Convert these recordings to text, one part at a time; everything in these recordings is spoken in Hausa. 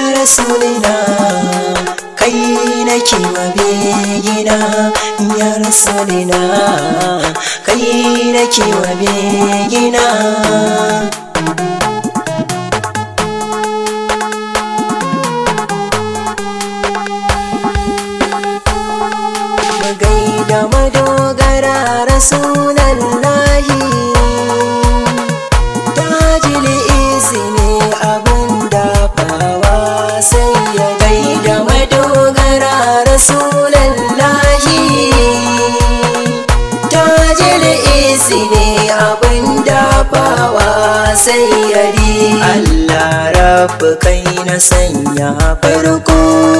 rasulina kai nake wa begina ya rasulina kai nake wa begina gaida madogara rasulallahi tajil izini abin dafawa sai ya gaida madogara rasulallahi tajil izini abin dafawa sai ya ri Allah rabu kai na sanya farko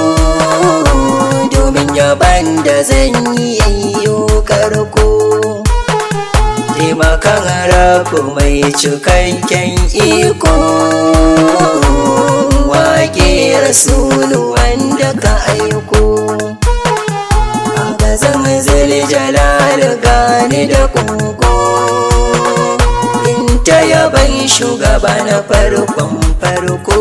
domin yaban da zan yi yayyo karko taimakan rabu mai cikakken iko wake rasulu wanda ka aiko a gazan zili jalal gani da kogo in ta yaban shugaba na farkon farko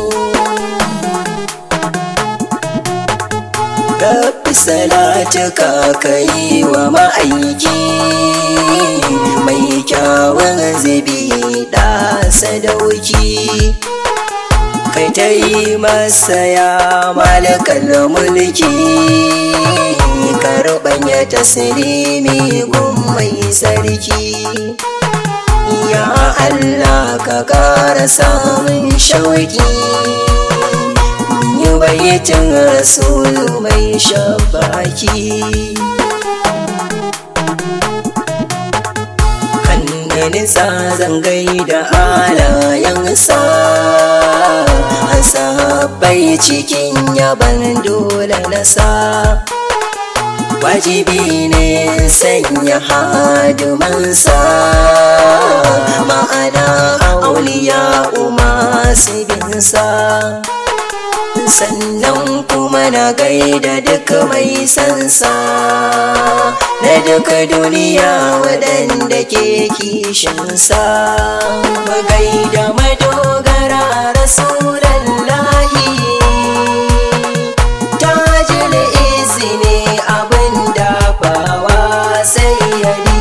Rabbi salatuka kai wa ma'aiki mai kyawun zubi da sadauki kai ta yi masa ya malakal mulki karɓanya tasirimi gun mai sarki ya Allah ka ƙara samun shauki yi bayyacin rasulu mai shabaki kan nisa zangai da alayensa an sahabbai cikin yaban dole nasa wajibi ne sanya hadumansa ma'ana auliya masu binsa sannan kuma na gaida duka mai sansa na duka duniya waɗanda ke kishinsa magaida madogara rasulallahi tajil izini abin dafawa sai yari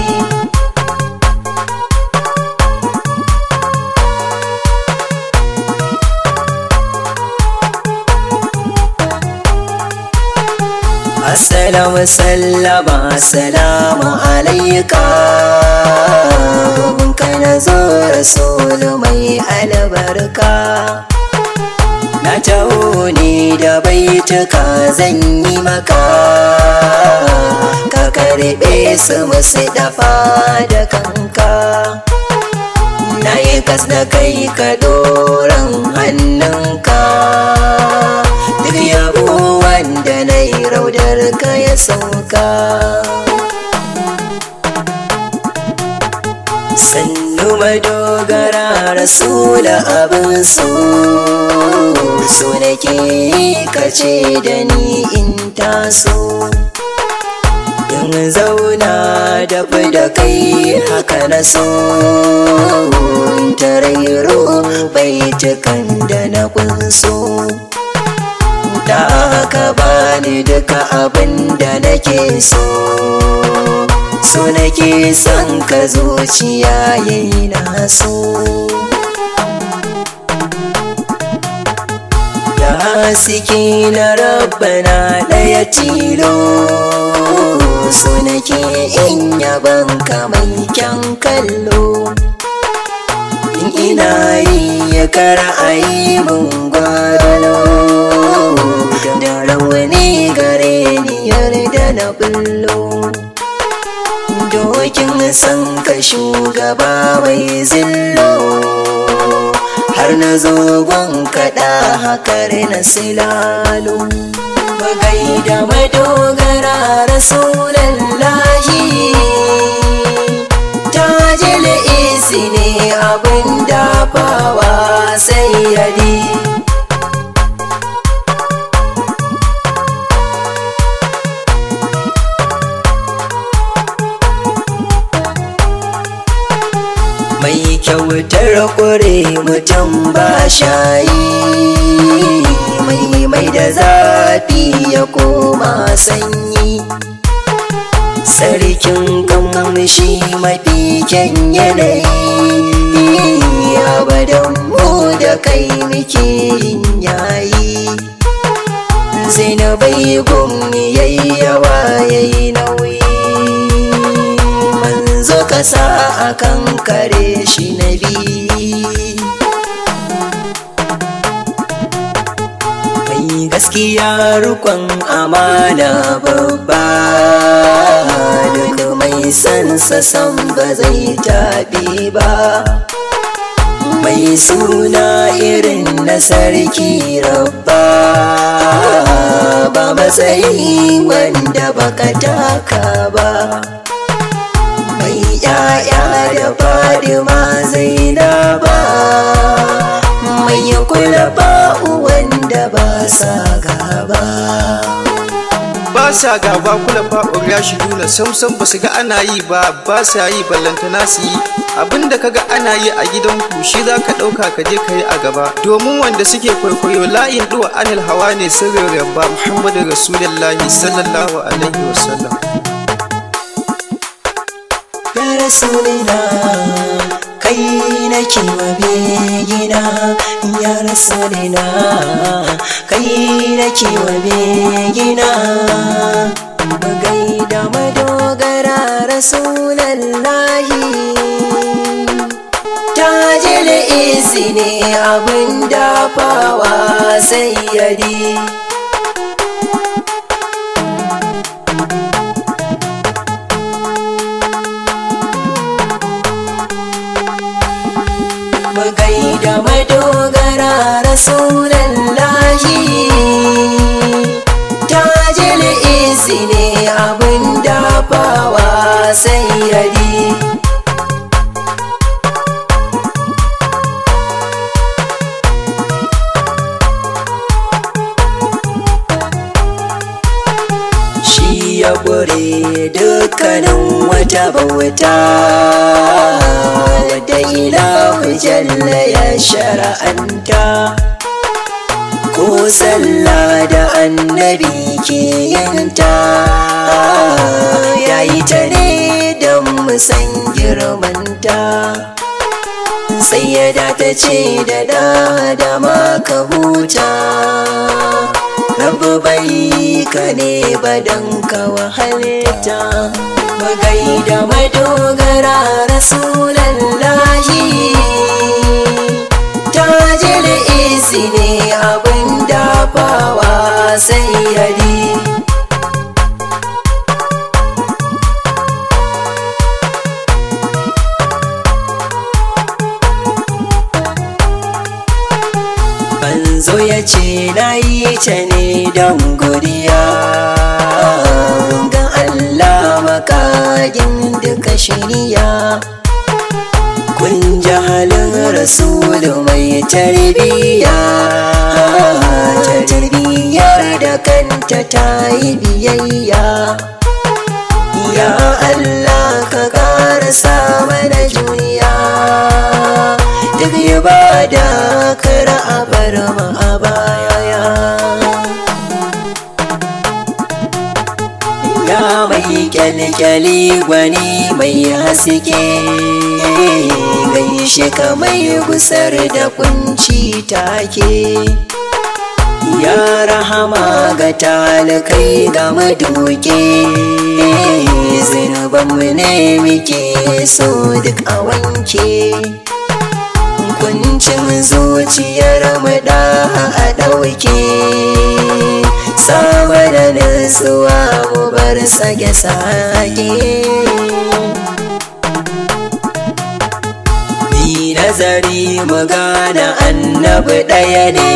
Assalamu sallama salamu alaika Mun kana zo rasulu mai albarka Na taho ne da baituka zan yi maka Ka karɓe su musu dafa da kanka Na yi kas na kai ka doron hannunka Duk yabo wanda na yi raudar ka ya sauka sannu madogara rasula abin so so nake kace da ni in taso in zauna da da kai haka na so in tarairo baitukan da na kunso da haka bani duka abin da nake so so nake son ka zuciya yayi na so da haske na rabbana ɗaya tilo so nake in yaban kamar kyan kallo in ina yi ya kara a yi mun gwado da rawani gare ni yarda na bullo dokin san ka shugaba mai zillo har na zogon kaɗa hakar na silalo magai da madogara rasulallahi tajil isi ne abin dafawa sai yadi mai kyautar ƙure mutum ba shayi mai da zafi ya koma sanyi sarkin kamshi mafi kyan yanayi abadan mu da kai muke yin yayi zinabai gumi yayi yawa yayi nauyi manzo kasa akan kare shi na biyu mai gaskiya rukon amana babba duk mai sansa san ba zai taɓe ba mai suna irin na sarki rabba ba matsayi wanda baka taka ba mai yaya da fadima zainaba mai kula ba'u wanda ba sa gaba ba sa gaba kula fa'ur ya shi nuna samsam ba su ga ana yi ba ba sa yi ballantana su yi abinda kaga ana yi a gidan ku shi za ka ɗauka ka je ka yi a gaba domin wanda suke kwaikwayo layin ɗuwa anil hawa ne sirrin rabba muhammadu rasulullahi sallallahu alaihi wasallam ya rasulina kai nake wa begina ya rasulina kai nake wa begina magai da madogara rasulallahi tajil isi ne abin dafawa sayyadi magai da madogara rasulallahi tajil isi ne abin dafawa sayyadi shi ya bure dukkanin wata bauta wadda ilahu jalla ya shara'anta ko sallah da annabi ke yanta yayi ta ne don musan girmanta sai ya ta ce da da da maka huta rabu bai ka ne badan ka wahalta magai da madogara rasulallahi tajil isi ne abin dafawa sai yadi Banzo ya ce na yi ta ne don godiya ga Allah makagin duka shirya kun ji halin rasulu mai tarbiya tarbiyar da kanta ta yi biyayya ya Allah ka ƙara mana juriya duk ibada kar a bar mu a baya ya mai kyalkyali gwani mai haske gaishe ka mai gusar da kunci take ya rahama ga talakai ga maduke zunubanmu ne muke so duk a wanke kuncin zuciyar mu da a ɗauke sama da nutsuwa mu bar sage-sage Ni nazari mu gane annabi ɗaya ne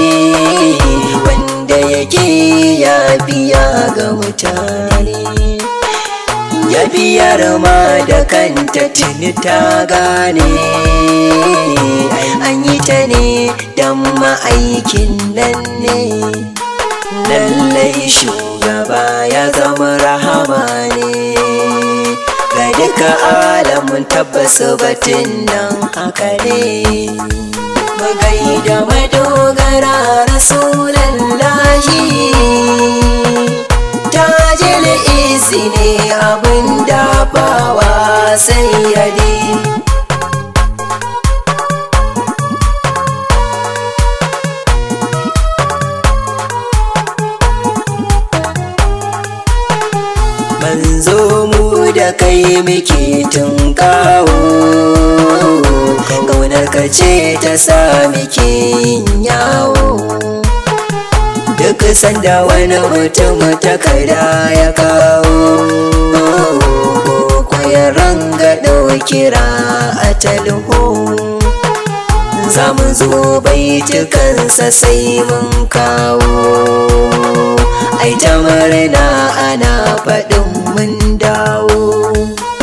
wanda yake yafiya ga mutane ya biyar ma da kanta tuni ta gane an yi ta ne don ma'aikin nan ne lallai shugaba ya zama rahama ne ga duka alamun tabbas batun nan haka ne magai da madogara rasulallah lahi tajil isi ne abin dafawa sayyadi manzo mu da kai muke tun kawo kaunar ka ce ta sa muke yin yawo duk sanda wani mutum takarda ya kawo ko ya ranga kira a talho za mu zo baitukansa sai mun kawo ai ta murna ana faɗin mun dawo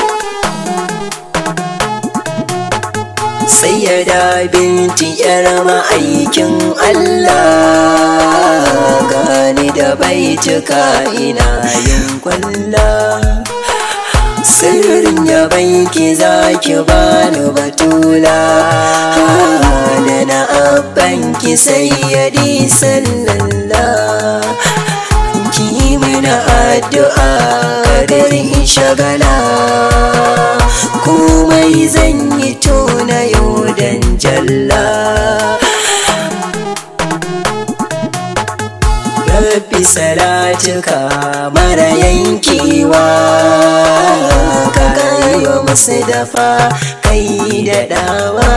sai ya da binti yar ma'aikin Allah gani da baituka ina yin kwalla sirrin ya banki zaki bani batula da na abbanki sayyadi sallallah ki mana addu'a kadar in shagala komai zan yi tona yau dan jalla Rabbi salatuka mara yankewa ka kayo musu dafa kai da dawa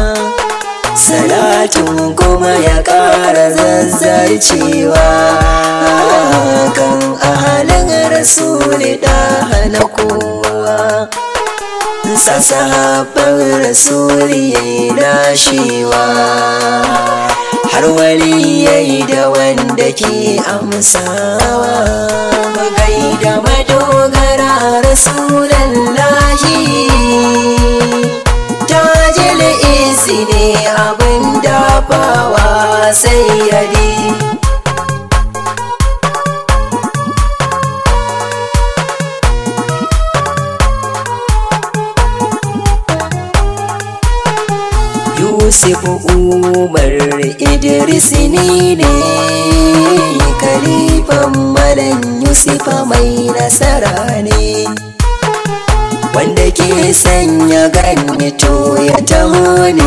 salatin kuma ya ƙara zazzarcewa kan ahalin rasuli da hana kowa sassaban rasuli ya yi nashewa har wali ya yi da wanda ke amsawa magai da madogara rasulallahi tajil isi ne abin dafawa sai yadi Yusuf Umar Idris ne ne Kalifan Malam Yusufa mai nasara ne Wanda ke sanya gani to ya taho ne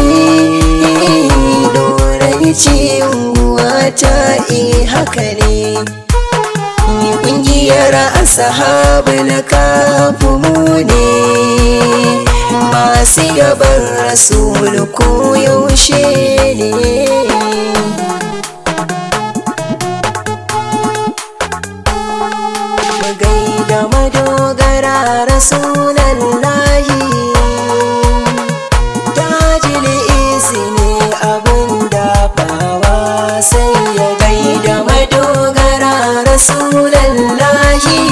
Dorai ce unguwa ta e haka ne Ƙungiyar asahabu na kafu mu ne masu yaban rasul ko yaushe ne magai da madogara rasulallahi tajil isi ne abin dafawa sai ya gai da madogara rasulallahi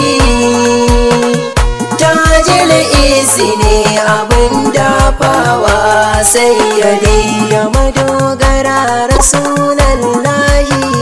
tajil isi ne abin dafawa sai ya da madogara rasulallahi